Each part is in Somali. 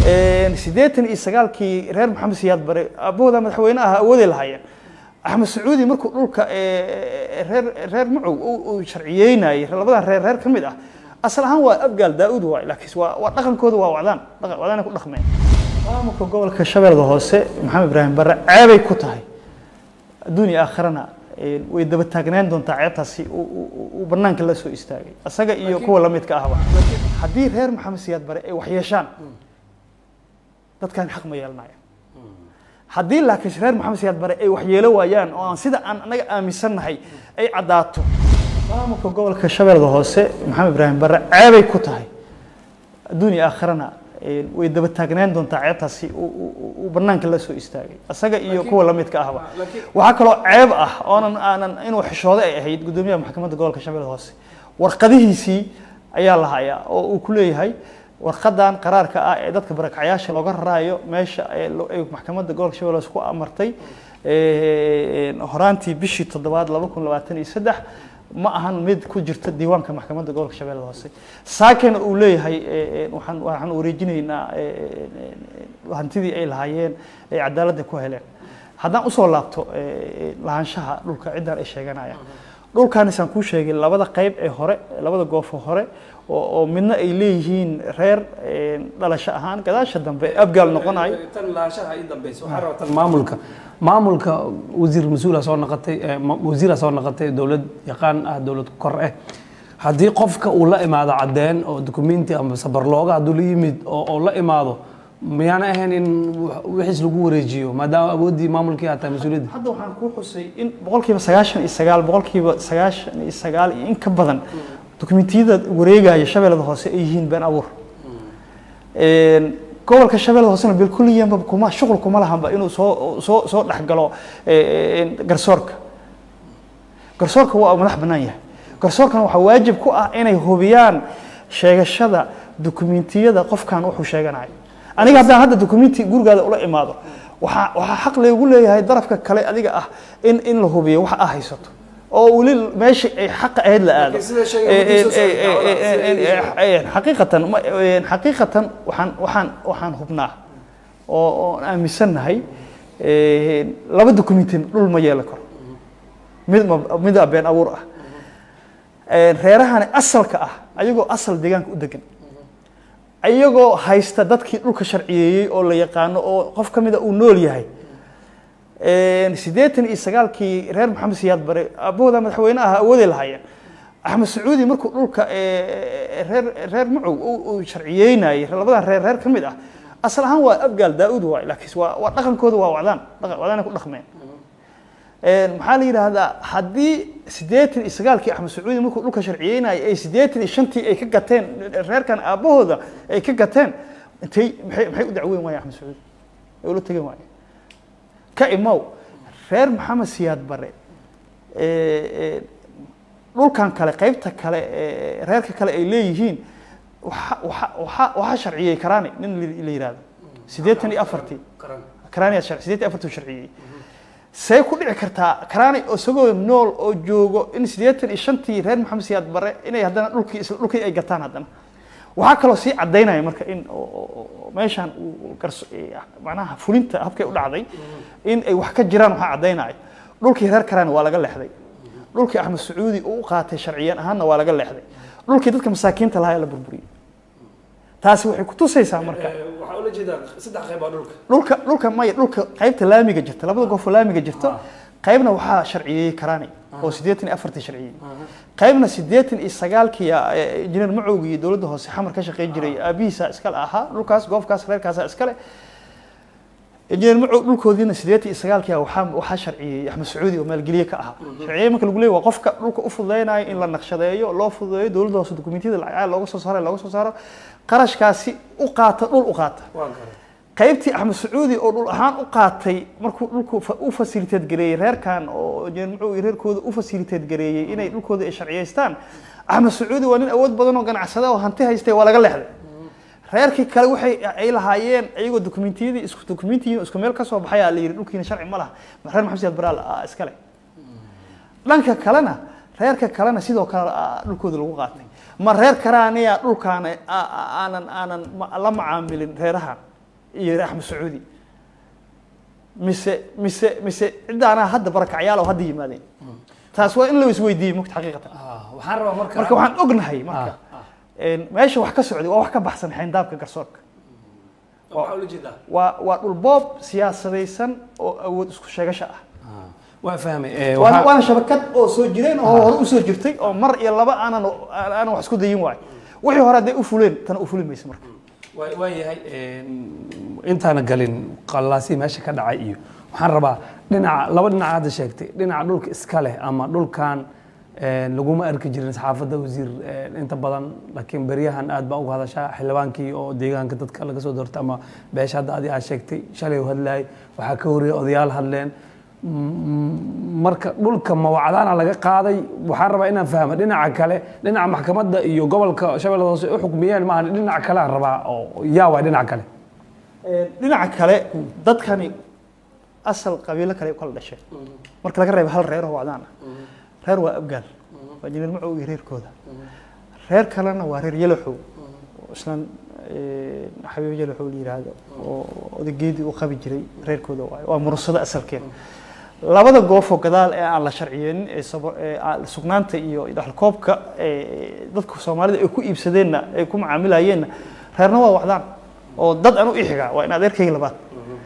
siddeetan iyo sagaalkii reer maxamed siyaad bare abahooda madaxweyne aha awooday lahaayeen axmed sacuudi markuu dhulka reer reer macow uu sharciyeynayay labadan reer reer ka mid ah asal ahaan waa abgaal daa-uud waay laakiin waa waa dhaqankooda waa wacdaan dhaqan wadaanay ku dhaqmeen maamulka gobolka shabeellada hoose maxamed ibraahim bare ceebay ku tahay adduun iyo aakhirana way daba taagnaan doontaa ceebtaasi uu banaanka la soo istaagay isaga iyo kuwa lamidka ahba haddii reer maxamed siyaad bare ay waxyeeshaan dadkan xaq ma yeelanayo haddii laakiin reer maxamed siyaad bare ay waxyeelo waayaan oo aan sida aan anaga aaminsannahay ay caddaato maamulka gobolka shabeellada hoose maxamed ibraahim bare ceebay ku tahay adduun iyo aakhirana way daba taagnaan doontaa ceebtaasi uu banaanka la soo istaagay isaga iyo kuwa lamidka ahba waxaa kaloo ceeb ah oonan aanan inuu xishooday ay ahayd guddoomiyaha maxkamadda gobolka shabeellada hoose warqadihiisii ayaa la hayaa oo uu ku leeyahay warqadan qaraarka ah ee dadka barakacyaasha looga raraayo meesha ay maxkamadda gobolka shabeelle hoose ku amartay horaantii bishii toddobaad laba kun labaatan iyo saddex ma ahan mid ku jirta diiwaanka maxkamadda gobolka shabeellada hoose saakena uu leeyahay waxaan waxaan wareejinaynaa hantidii ay lahaayeen ay cadaaladda ku heleen haddaan usoo laabto lahaanshaha dhulka ciddan ay sheeganayaan dhulkaanisaan kuu sheegay labada qayb ee hore labada goofo hore oo midna ay leeyihiin reer dhalasho ahaan gadaasha dambe abgaal noqonayo tan lahaanshaha ii dambaysa waxaa rabaa tan maamulka maamulka wasiir mas-uula soo noqotay wasiira soo noqotay dowlad yaqaan ah dowlad kor ah haddii qofka uu la imaado caddeen oo dukumenti ama sabarlooga hadduu la yimid oo la imaado miyaana ahayn in wixiis lagu wareejiyo maadaama awooddii maamulkii aad tahay mas-uuliyadda hadda waxaan kuu xusay in boqolkiiba sagaashan iyo sagaal boqolkiiba sagaashan iyo sagaal iyo in ka badan dokumentiyada wareegaya shabeellada hoose ay yihiin been abuur gobolka shabeellada hoosena bilkuliyanba kuma shuqul kuma lahanba inuu soo soo soo dhexgalo garsoorka garsoorka waa madax bannaan yahay garsoorkana waxaa waajib ku ah inay hubiyaan sheegashada dokumentiyada qofkan wuxuu sheeganayo aniga haddaan hadda documenti gurigaada ula imaado waxaa waxaa xaq laygu leeyahay darafka kale adiga ah in in la hubiyo waxa aa haysato oo weli meesha ay xaqa ahayd la aado xaqiiqatan xaqiiqatan waxaan waxaan waxaan hubnaa oo oon aaminsannahay laba documenti dhul ma yeelan karo mid mida been abuur ah reerahani asalka ah ayagoo asal deegaanka u degan iyagoo haysta dadkii dhulka sharciyeeyey oo la yaqaano oo qof ka mida uu nool yahay siddeetan iyo sagaalkii reer maxamed siyaad bare abahooda madaxweyne aha awooday lahaayeen axmed sacuudi markuu dhulka reer reer macow uu sharciyeynayay labadan reer reer ka mid ah asal ahaan waa abgaal daa-uud waay laakiin waa waa dhaqankooda waa wacdaan dhaqan wadaanay ku dhaqmeen maxaa la yidhaahdaa haddii siddeetan iyo sagaalkii axmed sacuudi markuu dhulka sharciyeynayay ay siddeetan iyo shantii ay ka gateen reerkan aabahooda ay ka gateen intay maxay maxay u dacweyn waayeen axmed sacuudi ay ula tegan waayeen ka imow reer maxamed siyaad bare dhulkan kale qaybta kale reerka kale ay leeyihiin waxa waxa waxa waxaa sharciyey karaani nin la yihahdo siddeetan iyo afartii karaani siddeetan iyo afartii sharciyey see ku dhici kartaa karaani isagoo nool oo joogo in siddeetan iyo shantii reer maxamed siyaad bare inay haddana dhulkii isla dhulkii ay gataan haddana waxaa kaloo sii caddaynaya marka in meeshaan uu garso macnaha fulinta habkay u dhacday in ay wax ka jiraan waxaa caddaynaya dhulkii reer karaani waa laga leexday dhulkii axmed sacuudi uu u qaatay sharciyan ahaanna waa laga leexday dhulkii dadka masaakiinta lahaa la burburiyey taasi waxay kutusaysaa marka waxaa ula jeedaa saddex qayb aa dhulka dhulka dhulka maya dhulka qaybta laamiga jirta labada goofoo laamiga jirto qaybna waxaa sharciyeeyey karaani oo siddeetan iyo afartii sharciyey qaybna siddeetan iyo sagaalkii injineer macowgi iyo dowladda hoose xamar ka shaqeyn jiray aabihiisa iskale ahaa dhulkaas goofkaas reerkaasa iskale injineer macow dhulkoodiina siddeetan iyo sagaalkii waxaa waxaa sharciyeeyey axmed sacuudi oo maalgeliye ka ahaa sharciye marka lagu leeyahy waa qofka dhulka u fududeynayo in la naqshadeeyo loo fududeeyo dowladda hoose dokumentiyada lacagaha looga soo saaro looga soo saaro qarashkaasi u qaata dhul u qaata qaybtii axmed sacuudi oo dhul ahaan u qaatay markuu dhulku u fasiliteed gareeyey reerkan oo injineer macow iyo reerkooda u fasiliteed gareeyey inay dhulkooda ay sharciyeystaan axmed sacuudi waa nin awood badan oo ganacsada oo hanti haystay waa laga leexday reerkii kale waxay ay lahaayeen iyagoo dokumentiyadii isku dokumentiyiin isku meel ka soo baxayaa la yidhi dhulkiina sharci ma laha reer maxamed siyaad baraal iskale dhanka kalena reerka kalena sidoo kale dhulkooda lagu qaatay ma reer karaaniya dhulkaan aanan aanan la macaamilin reerahan iyo axmed sacuudi mise mise mise ciddaanaa hadda barakacyaal oo hadda yimaadeen taas waa in la isweydiiyey mugta xaqiiqatan waxaan rabaa marka marka waxaan ognahay marka een, meesha wax ka socday waa wax ka baxsan xayndaabka garsoorka waxaa ula jeedaa waa waa dhulboob siyaasadaysan oo awood isku sheegasho ah waa fahmay ee, waana waxaa- waana shabakad oo soo jireen oo hore usoo jirtay oo mar iyo laba aanan aanan wax isku dayin waayo wixii hore hadday u fuleen tana u fuli mayso marka waa waa yahay een, intaana galin qallaasii meesha ka dhacay iyo waxaan rabaa dhinaca laba dhinaca hadda sheegtay dhinaca dhulka iska leh ama dhulkan een, laguma arki jirin saxaafadda wasiir een, inta badan laakiin beryahan aad baa uga hadashaa xildhibaankii oo deegaanka dadka laga soo doortay ama beesha hadda adi aad sheegtay shalay u hadlayay waxaa ka horreeyay odayaal hadleen Mm, marka dhulka mawacdaana laga qaaday waxaan rabaa inaan fahmo dhinaca kale dhinaca maxkamadda iyo gobolka shabeellada hoose u xukmiyeen maaha dhinaca kale aan rabaa oo yaa waay dhinaca kale dhinaca kale dadkani asal qabiilo kale ay u kala dhasheen marka laga reebo hal reer oo wacdaan ah reer waa abgaal waa jineer macow iyo reerkooda reer kalena waa reer yalaxow oo islan eh, xabiib yalaxow la yidhaahdo oo odageedii u qabi jiray reerkooda waayo waa murursado asalkeeda labada goofoo gadaal ee aan la sharciyeenin ee sabo- ee aan- sugnaanta iyo dhaxalkoobka ee dadka soomaalida ay ku iibsadeenna ay ku macaamilayeenna reerna waa wacdaan oo dad aan u ixigaa waa in adeerkayga labaad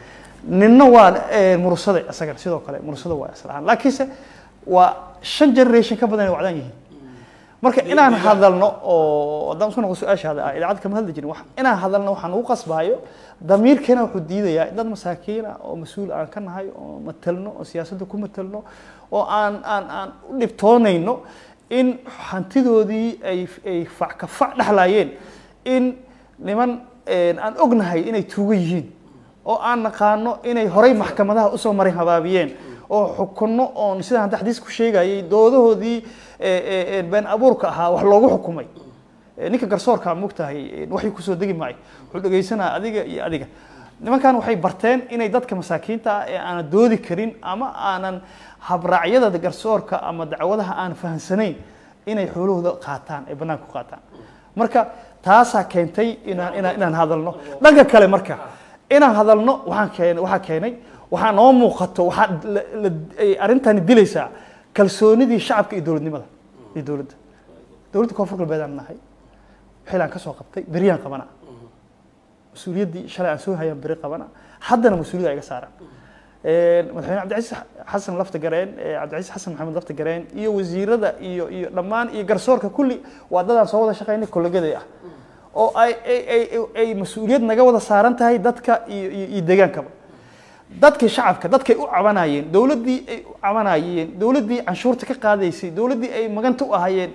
ninna waa eh, murursade isagana sidoo kale murursada waa asal ahaan laakiinse waa shan generation ka badan ay wacdaan yihiin marka inaan hadalno oo haddaan isku noqo su-aashaada ah idaacad kama hadli jirin wax- inaan hadalno waxaan ugu qasbaayo damiirkeena wuxuu diidayaa in dad masaakiina oo mas-uul aan ka nahay oo matelno oo siyaasadda ku matelno oo aan aan aan u dhibtoonayno in hantidoodii ay ay fac ka fac dhexlaayeen in niman een, aan ognahay inay tuugo yihiin oo aan naqaano inay horey maxkamadaha usoo maray habaabiyeen oo xukunno oon sidaan hadda xadiis ku sheegayay doodahoodii ee, ee, ee, been abuurka ahaa wax loogu xukumay Ee, ninka garsoorka mogtahay waxay kusoo degi maayo wuxuu dhegaysanaa adiga iyo adiga nimankan waxay barteen inay dadka masaakiinta ah ee aanan doodi karin ama aanan habraacyada garsoorka ama dacwadaha aan fahansanayn inay xoolahooda qaataan ay banaanka ku qaataan marka taasaa keentay inaan inaan inaan hadalno dhanka kale marka inaan hadalno waxaan keenay waxaa keenay waxaa noo muuqato waxaa la- la- ay arrintani dilaysaa kalsoonidii shacabka iyo dowladnimada iyo dowladda dowladda koonfur galbeed aan nahay xilaan ka soo qabtay beriyaan qabana mas-uuliyaddii shalay aan soo hayaan beri qabana haddana mas-uuliyadda iga saaran madaxweyne cabdicasiis xasan lafta gareen cabdicasiis xasan maxamed lafta gareen iyo wasiirada iyo iyo dhammaan iyo garsoorka kulli waa dadaan soo wada shaqaynay kollegaday ah oo ay ay ay ay mas-uuliyad naga wada saaran tahay dadka iyo iyo iyo deegaankaba dadkii shacabka dadkay u cabanayeen dowladdii ay u cabanayeen dowladdii canshuurta ka qaadaysay dowladdii ay maganta u ahayeen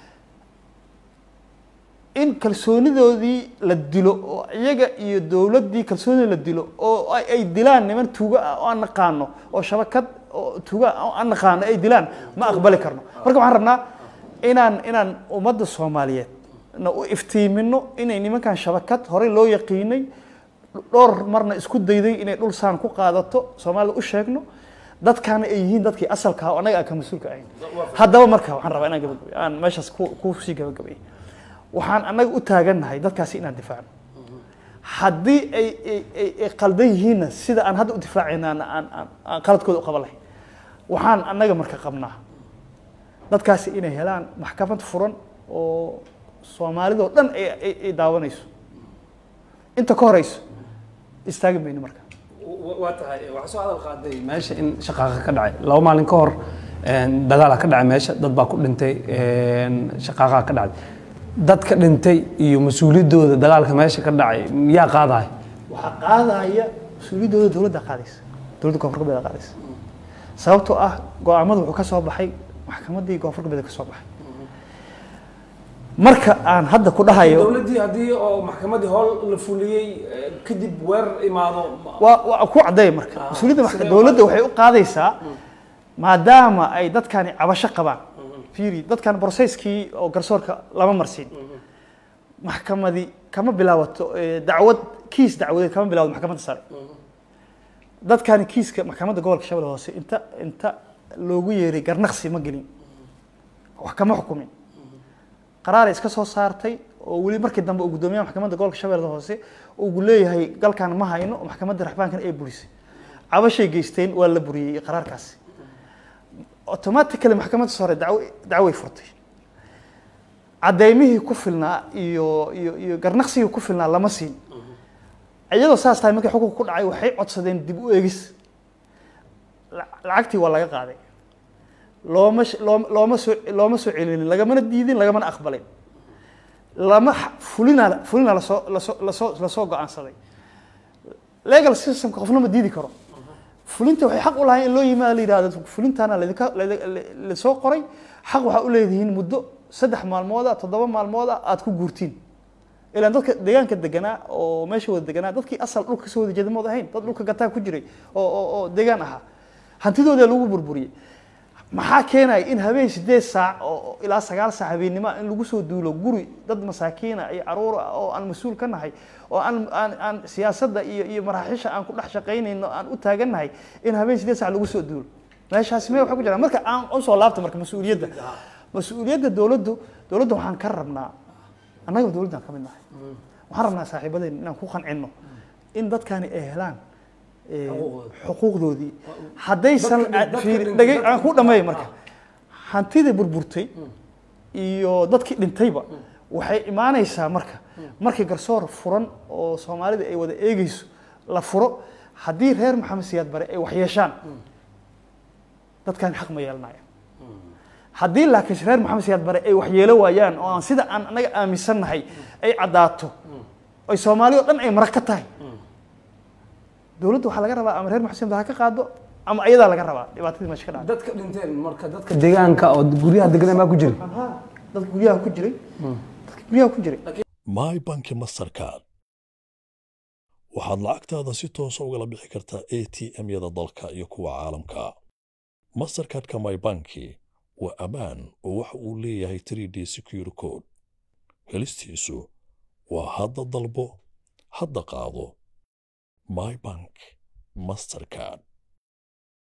in kalsoonidoodii la dilo oo iyaga iyo dowladdii kalsoonida la dilo oo ay ay dilaan niman tuuga ah oo aan naqaano oo shabakad oo tuuga ah oo aan naqaano ay dilaan ma aqbali karno marka waxaan rabnaa inaan inaan ummadda soomaaliyeed na u iftiimino inay nimankan shabakad horey loo yaqiinay dhowr marna isku dayday inay dhul saan ku qaadato soomaalida u sheegno dadkaana ay yihiin dadkii asalka ah oo annaga aan ka mas-uulka ahayn haddaba marka waxaan rabaa inaan gabagabay aan meeshaas ku ku sii gabagabay waxaan annaga u taagannahay dadkaasi inaan difaacno haddii ay ay ay ay qaldan yihiinna sida aan hadda u difaacayna aan aan aan- aan qaladkooda u qaban lahayn waxaan annaga marka qabnaa dadkaasi inay helaan maxkamad furan oo soomaalidoo dhan ay ay ay daawanayso inta ka horeyso istaagi mayno marka waa tahay waxaa soo hadal qaaday meesha in shaqaaqa ka dhacay laba maalin ka hor dagaala ka dhacay meesha dad baa ku dhintay shaqaaqa ka dhacday dadka dhintay iyo mas-uuliyaddooda dagaalka meesha ka dhacay yaa qaadaya waxaa qaadaya mas-uuliyaddooda dowladda qaadaysa dowladda koonfur galbeed qaadaysa sababtoo ah go-aamadu wuxuu ka soo baxay maxkamaddii koonfur galbeed ka soo baxay marka aan hadda ku dhahayo dowladdii haddii oo maxkamaddii howl la fuliyey kadib weerar imaado waa waa ku caddeeya marka mas-uuliyadda maxka- sidee dowladda waxay u qaadaysaa maadaama ay dadkani cabasho qabaan fiiri dadkan broseskii oo garsoorka lama marsin maxkamadi kama bilaabato eh, dacwad kiis dacwadeed kama bilaabato maxkamadda sare dadkani kiiska maxkamadda gobolka shabeelle hoose inta inta loogu yeeray garnaqsi ma gelin wax kama xukumin qaraaray iska soo saartay oo weli markii dambe uu guddoomiyaha maxkamadda gobolka shabeellada hoose uu leeyahay galkan ma hayno oo maxkamadda raxbaankan ay burisay cabashay geysteen waa la buriyey qaraarkaasi automatically maxkamadda sare dacwo dacway furtay caddeymihii ku filnaa iyo iyo iyo garnaqsigii ku filnaa lama siin iyadoo saas tahay markii xukunka ku dhacay waxay codsadeen dib u eegis La- lacagtii waa laga qaaday looma sh- looma looma soo looma soo celinin lagamana diidin lagamana aqbalin lama x- fulina fulina lasoo lasoo lasoo lasoo go-aansaday legal systemka qofna ma diidi karo fulinta waxay xaq u lahayn in loo yimaado la yidhahdo fulintaana ladinka ladi- la- lasoo qoray xaq waxaa u leedihiin muddo saddex maalmooda toddoba maalmooda aad ku guurtiin ilaan dadka deegaanka deganaa oo meesha wada deganaa dadkii asal dhulka kasoo wada jeeda mood ahayn dad dhulka gataa ku jiray oo oo oo deegaan ahaa hantidooda lagu burburiyey maxaa keenaya in habeen sideed saac oo oo ilaa sagaal saac habeennimo in lagu soo duulo guri dad masaakiina iyo caruur ah oo aan mas-uul ka nahay oo aan aan aan siyaasadda iyo iyo maraaxiisha aan ku dhex shaqaynayno aan u taagannahay in habeen sideed saac lagu soo duulo meeshaasi mee waxay ku jiraan marka aan usoo laabta marka mas-uuliyadda mas-uuliyadda dowladdu dowladda waxaan ka rabnaa annaga dowladdan ka mid nahay waxaan rabnaa saaxiibadeen inaan ku qancino in dadkani ay helaan eh, xuquuqdoodii haddaysan Dadka- dadka fiiri- dhintay- dhagay- dadka- aan ku dhammeeya marka hantidii burburtay iyo dadkii dhintayba waxay imaanaysaa marka markii garsoor furan oo soomaalida ay wada eegeyso la furo haddii reer maxamed siyaad bare ay wax yeeshaan dadkan xaq ma yeelanaya haddii laakiin reer maxamed siyaad bare ay waxyeelo waayaan oo aan sida aan anaga aaminsannahay ay caddaato ay soomaali oo dhan ay marag ka tahay dowladda waxaa laga rabaa ama reer maxamed siyaad bare ha ka qaado ama ayadaa laga rabaa dhibaatadii meesha ka dhacday dadka dhinteen marka dadka deegaanka oo guryaha deganaa maa ku jiray dadka guryaha ku jiray dadka guryaha ku jiray my banki mastercard waxaad lacagtaada si toosa ugala bixi kartaa a t m-yada dalka iyo kuwa caalamka mastercardka my banki waa ammaan oo waxa uu leeyahay 3d secure code helistiisu waa hadda dalbo hadda qaado my bank mastercard